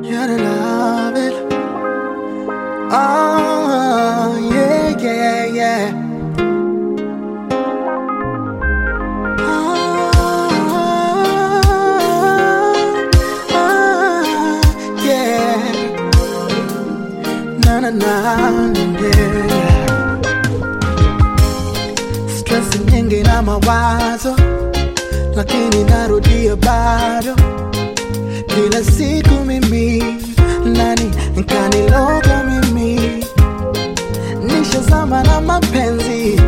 Gotta love it. Oh, yeah, yeah, yeah. Oh, oh, yeah. Na na na, yeah. Stress nyingi na mawazo, lakini narudia bado kila siku mimi nani nkaniloga mimi nishazama na mapenzi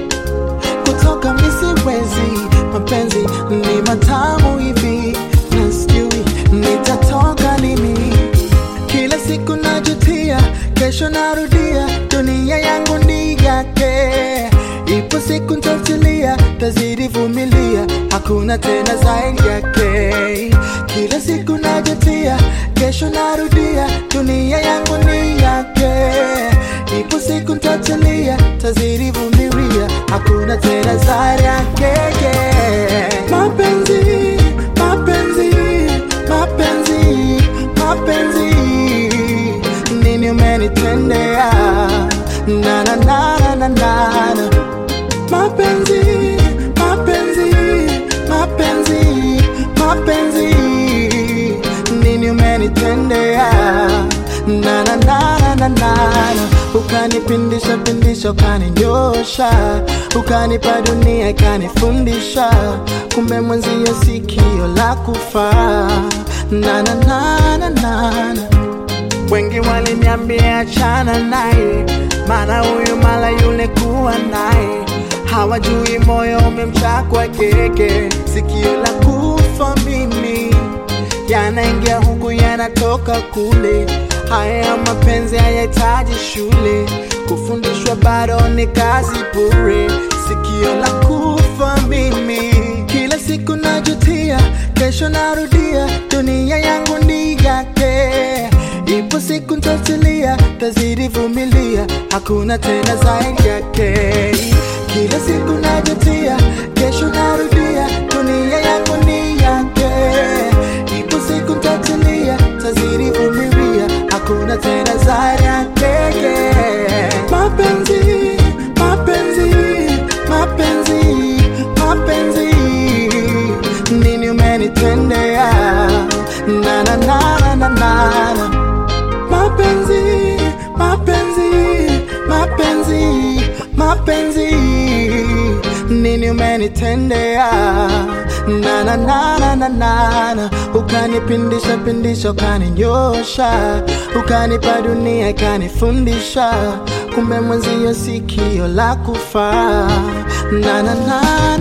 kutoka misiwezi mapenzi ni matamu hivi na sijui nitatoka lini kila siku najutia kesho narudia dunia yangu ni yake ipo siku ntatilia tazidi vumilia hakuna tena zaidi yake kila siku najutia kesho narudia dunia yangu ni yake ipo siku ntatilia tazidi vumilia hakuna tena zaidi yake yeah. mapenzi mapenzi mapenzi mapenzi nini umenitendea na na na na na na na mapenzi mapenzi mapenzi mapenzi nini umenitendea na na na na na na ukanipindisha pindisha ukaninyosha ukanipa dunia ikanifundisha kumbe mwenzio sikio la kufa na na na na na na wengi waliniambia achana naye, maana huyu mala yule kuwa naye, hawajui moyo umemchakwa keke, sikio la kufa mimi yanaingia huku yanatoka kule. Haya mapenzi hayahitaji shule, kufundishwa bado ni kazi bure. Sikio la kufa mimi, kila siku najutia, kesho narudia, dunia yangu ni yake. Ipo siku ntatilia, tazidi vumilia, hakuna tena zaidi yake. Kila siku najutia, kesho narudia, dunia yangu ni yake. Ipo siku ntatilia, tazidi vumilia, hakuna tena zaidi yake. Mapenzi, mapenzi, mapenzi, mapenzi, nini umenitendea? Na na na na na na na mapenzi mapenzi mapenzi mapenzi nini umenitendea na na na na na na na ukanipindisha pindisha ukaninyosha ukanipa dunia ikanifundisha kumbe mwenzio sikio la kufa na na na